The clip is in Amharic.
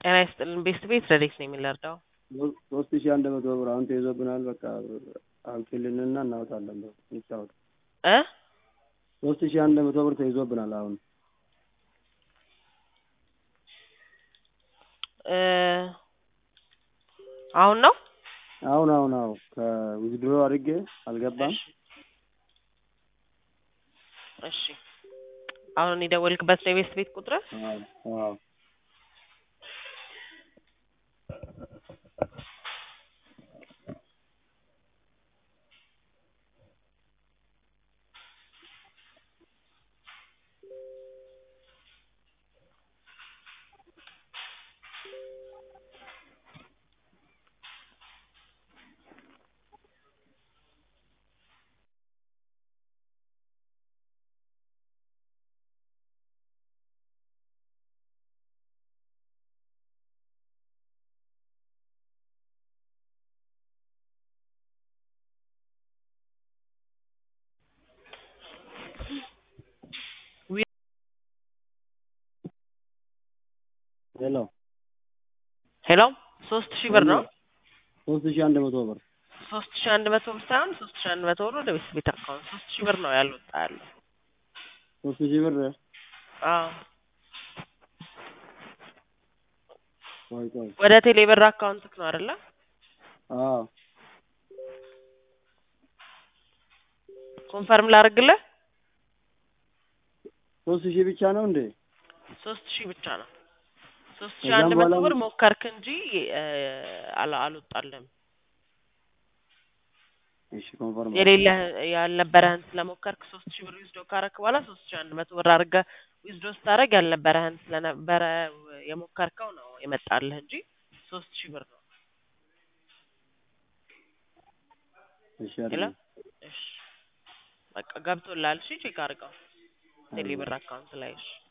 ጤና ይስጥልን ቤስት ቤት ረዴት ነው የሚለርዳው ሶስት ሺህ አንድ መቶ ብር አሁን ተይዞብናል። በቃ አውጪልንና እናወጣለን። እንጫወት። እ ሶስት ሺህ አንድ መቶ ብር ተይዞብናል። አሁን እ አሁን ነው አሁን አሁን አሁን ከዊዝድሮ አድርጌ አልገባም። እሺ አሁን የደወልክበት ነው የቤስት ቤት ቁጥር? አዎ አዎ ሄሎ ሄሎ ሶስት ሺህ ብር ነው ሶስት ሺህ አንድ መቶ ብር ሶስት ሺህ አንድ መቶ ብር ሳይሆን ሶስት ሺህ አንድ መቶ ብር ወደ ቤት ቤት አካውንት ሶስት ሺህ ብር ነው ያልወጣ ያለው። ሶስት ሺህ ብር አዎ ቆይ ቆይ ወደ ቴሌ ብር አካውንትክ ነው አይደለ? አዎ ኮንፈርም ላድርግልህ። ሶስት ሺህ ብቻ ነው እንዴ? ሶስት ሺህ ብቻ ነው። ሶስት ሺህ ከዛም አንድ መቶ በኋላ ብር ሞከርክ እንጂ እ አላ አልወጣልህም። እሺ ኮንፈርም የሌለህ ያልነበረህን ስለሞከርክ ሶስት ሺህ ብር ዊዝዶ ካረክ በኋላ ሶስት ሺህ አንድ መቶ ብር አድርገህ ዊዝዶ ስታደርግ ያልነበረህን ስለነበረ የሞከርከው ነው የመጣልህ እንጂ ሶስት ሺህ ብር ነው። እሺ ሄሎ አይደለም እሺ በቃ ገብቶልሃል። እሺ ቼክ አድርገው ቴሌ ብር አካውንት ላይ እሺ